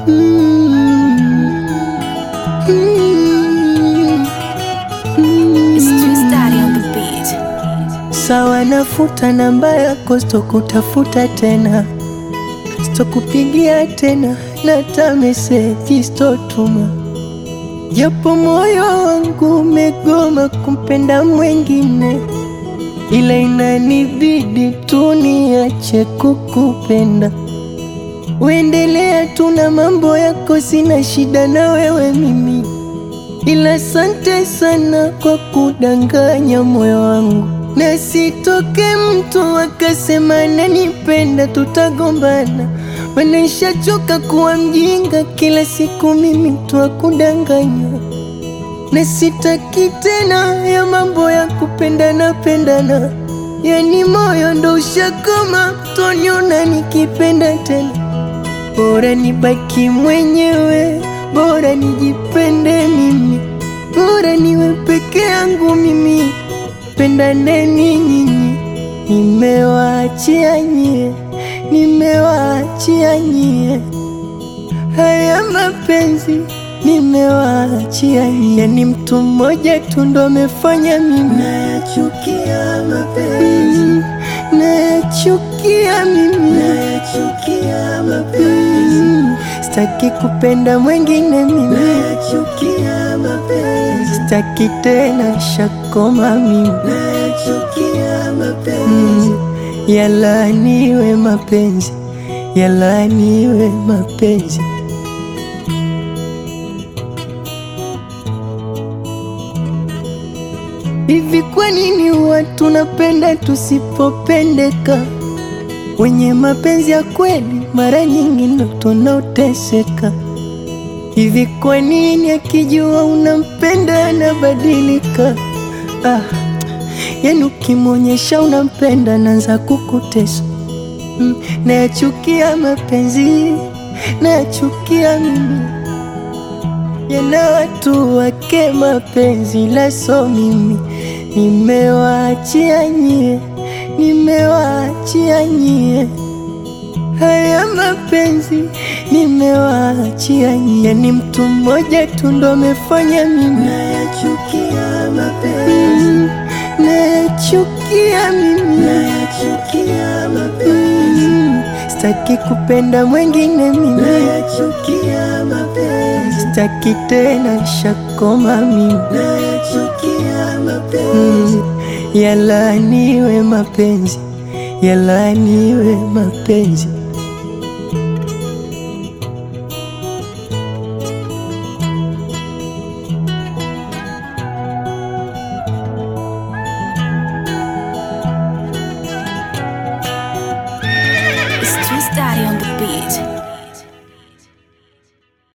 It's Twist Daddy on the beat. Sawa, nafuta namba yako, sitokutafuta tena, sitokupigia tena, na hata meseji sitotuma, japo moyo wangu umegoma kumpenda mwengine, ila inanibidi tu niache kukupenda. Uendelea tu na mambo yako, sina shida na wewe mimi, ila asante sana kwa kudanganya moyo wangu, na sitoke mtu akasema nanipenda, tutagombana. Manishachoka kuwa mjinga, kila siku mimi tu akudanganya, na sitaki tena ya mambo ya kupendana pendana, yani moyo ndo ushakoma, toniona nikipenda tena Bora nibaki mwenyewe, bora nijipende mimi, bora niwe peke yangu mimi, pendaneni nyinyi. Nimewaachia nyie, nimewaachia nyie haya mapenzi, nimewaachia nyie. Ni mtu mmoja tu ndo amefanya mimi nayachukia mapenzi, nayachukia mimi, nayachukia mapenzi, sitaki kupenda mwengine mimi, nayachukia mapenzi, sitaki tena shakoma mimi, nayachukia mapenzi, yalaaniwe mapenzi, yalaaniwe mapenzi. Hivi kwa nini watu napenda tusipopendeka? Wenye mapenzi ya kweli mara nyingi ndo tunaoteseka. Hivi kwa nini akijua unampenda anabadilika? Ah, yani ukimwonyesha unampenda naanza kukutesa. Mm, nayachukia mapenzi, nayachukia mimi yana watu wake mapenzi laso mimi nimewaachia nyie, nimewaachia nyie haya mapenzi, nimewaachia nyie. Ni mtu mmoja tu ndo amefanya mimi nayachukia mapenzi, nayachukia mimi, nayachukia mapenzi, sitaki kupenda mwengine mimi, nayachukia mapenzi, sitaki tena shakoma mimi, nayachukia mapenzi, yalaaniwe mapenzi, yalaaniwe mapenzi. It's Twist Daddy on the beat.